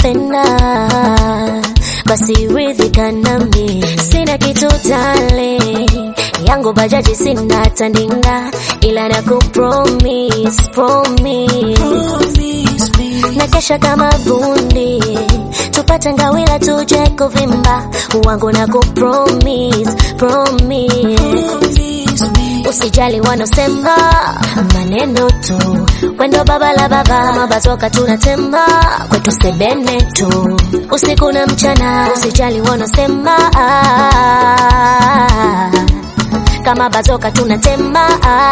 unanipenda basi ridhika nami sina kitu tale yangu bajaji sina tandinga ila na kupromise promise na kesha kama bundi tupate ngawila tuje kuvimba wangu na kupromise promise usijali wanosema maneno tu kwendo baba la baba mabatoka tunatema kwetu sebene tu usiku na mchana usijali wanosema ah, kama batoka tunatema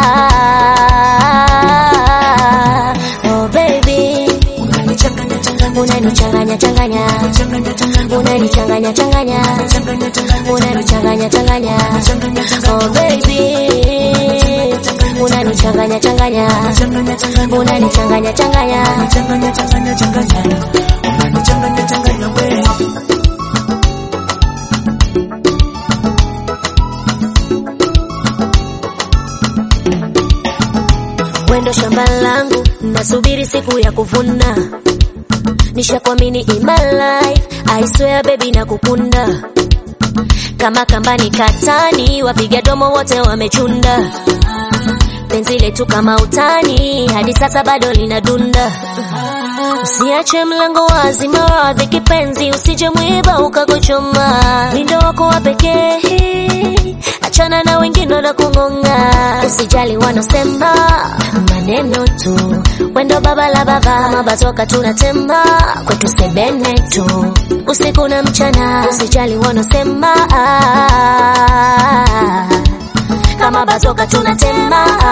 ah, oh baby unanichanganya changanya unanichanganya changanya unanichanganya changanya oh baby unanichanganya changanya unanichanganya changanya wendo shamba langu nasubiri siku ya kuvuna nishakwamini in my life I swear baby na kukunda kama kambani katani wapiga domo wote wamechunda penzi letu kama utani hadi sasa bado linadunda usiache mlango wazi maradhi kipenzi usije mwiba ukakuchoma lindo wako wa pekee achana na wengine na kung'ong'a usijali wanosema maneno tu wendo baba la baba mabatoka tunatema kwetu sebene tu usiku na mchana usijali wanosema ah, kama batoka tunatema